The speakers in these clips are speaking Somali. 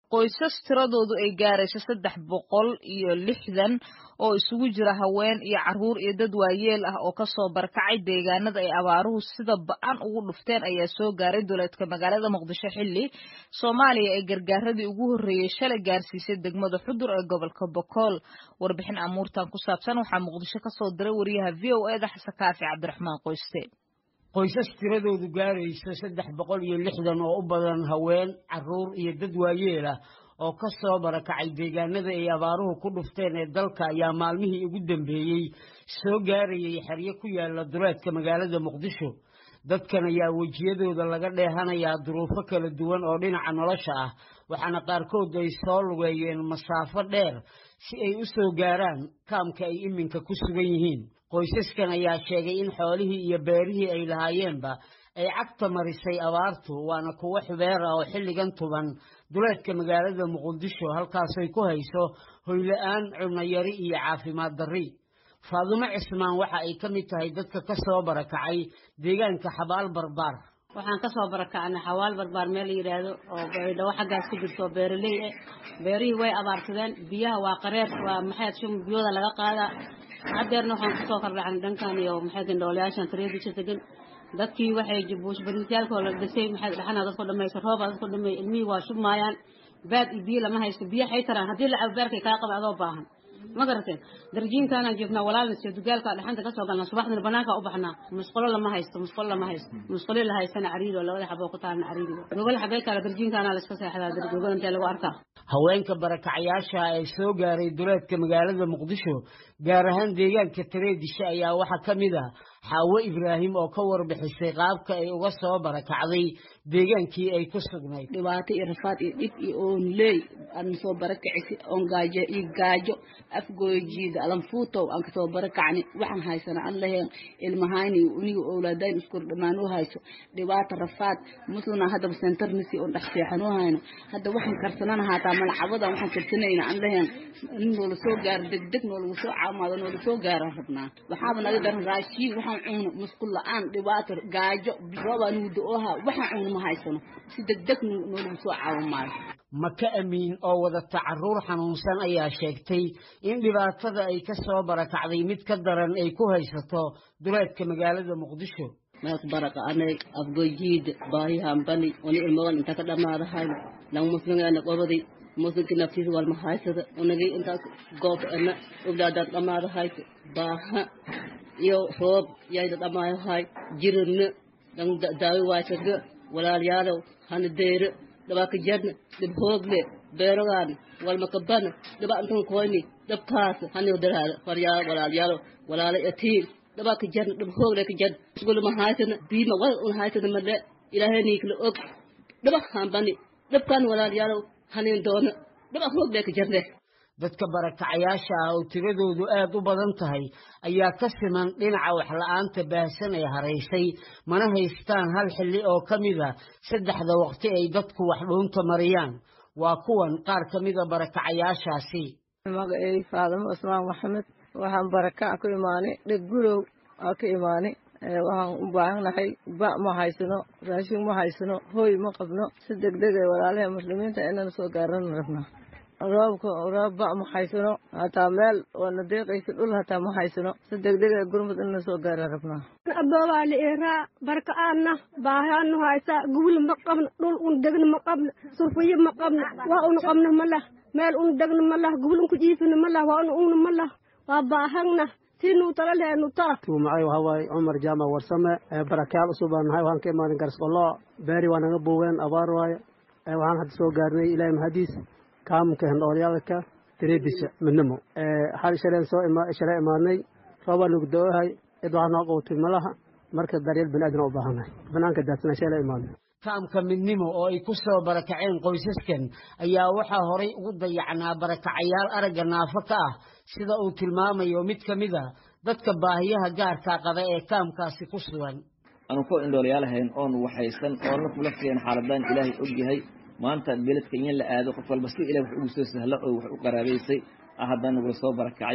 qoysas tiradoodu ay gaarayso saddex boqol iyo lixdan oo isugu jira haween iyo carruur iyo dad waayeel ah oo kasoo barakacay deegaanada ay abaaruhu sida ba-an ugu dhufteen ayaa soo gaaray duleedka magaalada muqdisho xilli soomaaliya ee gargaaradii ugu horreeyey shalay gaarsiisay degmada xudur ee gobolka bokool warbixin amuurtan ku saabsan waxaa muqdisho kasoo diray wariyaha v o eda xasan kaafi cabdiraxmaan qoyste qoysas tiradoodu gaarayso saddex boqol iyo lixdan oo u badan haween carruur iyo dad waayeel ah oo ka soo barakacay deegaanada ay abaaruhu ku dhufteen ee dalka ayaa maalmihii ugu dambeeyey soo gaarayay xeryo ku yaala duleedka magaalada muqdisho dadkan ayaa wejiyadooda laga dheehanayaa duruufo kala duwan oo dhinaca nolosha ah waxaana qaarkood ay soo lugeeyeen masaafo dheer si ay u soo gaaraan kaamka ay iminka ku sugan yihiin qoysaskan ayaa sheegay in xoolihii iyo beerihii ay lahaayeenba ay cagta marisay abaartu waana kuwo xubeer ah oo xilligan tuban duleedka magaalada muqdisho halkaasay ku hayso hoyla-aan cunayari iyo caafimaad darri faadumo cismaan waxa ay ka mid tahay dadka ka soo barakacay deegaanka xabaal barbaar waxaan kasoo barakacnay xawaal barbaar meel la yidhaahdo oo baydhabo xaggaas ku jirto oo beeraley ah beerihii way abaarsadeen biyaha waa qareer waa maxay shum biyooda laga qaadaa haddeerna waxaan kusoo kordhacnay dhankan iyo maxay gandhoolayaashan tareedisha degan dadkii waxay buush bariisyaalkoo la dhisay maxay dhaxana dadku dhamaysa rooba dadku dhamay ilmihii waa shubmaayaan baad iyo biyo lama haysto biyo xay taraan haddii la cabo beerkay kaa qaba adoo baahan ma garateen darjiinkaanaan joognaa walaalna siyo dugaalka dhaxanta kasoo galnaa subaxdina banaanka u baxnaa musqulo lama haysto musqulo lama haysto musqulo la haystana cariiri oo labada xaboo ku taalna cariiri gogol xabee kale darjiinkaanaa la iska seexdaa gogol intee lagu arkaa haweenka barakacayaasha ee soo gaaray duleedka magaalada muqdisho gaar ahaan deegaanka tareedisha ayaa waxaa ka mid ah xaawo ibraahim oo ka warbixisay qaabka ay uga soo barakacday deegaankii ay ku sugnayd dhibaato iyo rafaad iyo dhib iyo oonleey aan soo barakacisi oon gaajo iyo gaajo afgoojiida alanfuutow aan kasoo barakacni waxaan haysana aan laheen ilmahayni uniga owlaadayn iskur dhammaan u hayso dhibaato rafaad muslina haddaba sentarnisi oon dhex seexan u hayno hadda waxaan karsanana haataa malcabadan waxaan karsanayna aan laheen in noola soo gaaro degdeg noolagu soo caamaado noola soo gaaraan rabnaa waxaaba naga daran raashiin waxaan cuno musqul la-aan dhibaato gaajo roobaa nugu da-ooha waxaan cuno ma haysano si degdeg noolagu soo caawamaayo maka amiin oo wadata carruur xanuunsan ayaa sheegtay in dhibaatada ay ka soo barakacday mid ka daran ay ku haysato duleedka magaalada muqdisho meelku baraka anay afgojiida baahihan bani oni ilmadan inta ka dhamaadahayno lang musligeena qobaday muslimki naftiisa walma haysada unagay intaas goob ana oglaadaan dhamaadahayto baaha iyo roob yayda dhamaayahay jirana lang daawi waaysaga walaalyaalow hana deere dhabaaka jarna dhib hoogle beerogaan walmakabana dhaba antan koyni dhabkaas haniyo daraada faryaa walaalyaalo walaala atiir dhabaaka jarna dhib hoogle ka jarna gulma haysana biima wal un haysana male ilaahay niikla og dhaba hambani dhabkaan walaalyaalo hanin doona dhaba hoogle ka jarne dadka barakacayaasha ah oo tiradoodu aad u badan tahay ayaa ka siman dhinaca waxla-aanta baahsan ee haraysay mana haystaan hal xilli oo ka mida saddexda waqti ay dadku wax dhuunta mariyaan waa kuwan qaar ka mida barakacayaashaasi magacey faadamo cusmaan maxamed waxaan barakac ku imaanay dheg gurow aa ka imaanay waxaan u baahannahay ba ma haysano raashin ma haysano hooy ma qabno si degdeg ee walaalaha muslimiinta inaan soo gaarana rabnaa roobka roob ba ma haysano hataa meel oona deeqaysa dhul hataa ma haysano si degdeg ee gurmud inna soo gaara rabnaa aboobaa la iraa barka-aanna baahaanu haysa gubul ma qabno dhul un degna ma qabno surfiyo ma qabno waa una qabno ma lah meel un degna ma lah gubul unku jiifina ma lah waa una ungna ma lah waa baahagna tinuu tala leenu taa magacay waxaa waaye cumar jaamac warsame barakayaal usub baan nahay waxaan ka imaaday garsqollo beeri waa naga booween abaar waaye waxaan hadda soo gaarnay ilaahay mahadiis kaamka hendhoolyaalka dareebisha midnimo hal shaleen soo shalay imaadnay roobaa nagu da-ohay cid waxaa noo qowtay malaha marka daryeel bani aadana u baahannahay banaanka daadsana shalay imaadnay kaamka midnimo oo ay ku soo barakaceen qoysaskan ayaa waxaa horay ugu dayacnaa barakacayaal aragga naafo ka ah sida uu tilmaamayo mid ka mid a dadka baahiyaha gaarkaa qaba ee kaamkaasi ku sugan aanu ku indhoolayaalahayn oon waxaysan oona kula fiyan xaaladaan ilaahay og yahay maanta beledka in la aado qof walba si ilaah wax ugu soo sahlo oo wax u qaraabaysay ah haddana nagula soo barakacay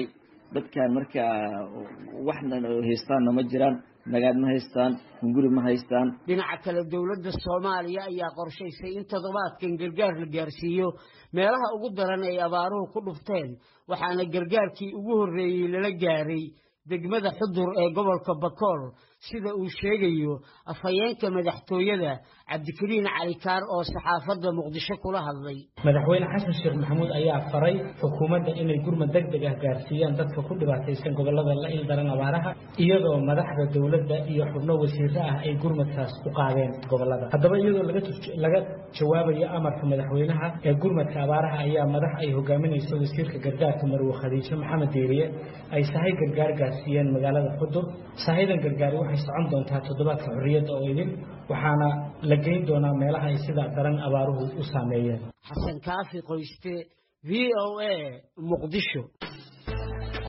dadkan markaa waxna haystaanna ma jiraan nagaad ma haystaan hunguri ma haystaan dhinaca kale dowladda soomaaliya ayaa qorshaysay in toddobaadkan gargaar la gaarsiiyo meelaha ugu daran ay abaaruhu ku dhufteen waxaana gargaarkii ugu horreeyey lala gaaray degmada xudur ee gobolka bakool sida uu sheegayo afhayeenka madaxtooyada cabdikariin calikaar oo saxaafadda muqdisho kula hadlay madaxweyne xasan sheekh maxamuud ayaa faray xukuumadda inay gurmad deg deg ah gaarsiiyaan dadka ku dhibaataysan gobolada la ildaran abaaraha iyadoo madaxda dowladda iyo xubno wasiiro ah ay gurmadkaas u qaadeen gobolada haddaba iyadoo laga jawaabayo amarka madaxweynaha ee gurmadka abaaraha ayaa madax ay hogaaminayso wasiirka gargaarka marwe khadiijo maxamed deeriye ay sahay gargaar gaarsiiyeen magaalada xudur sahadan gargaari waxay socon doontaa toddobaadka xorriyadda oo idin waxaana la geyn doonaa meelaha ay sida daran abaaruhu u saameeyeen xasan kaafi qoyste v o a muqdisho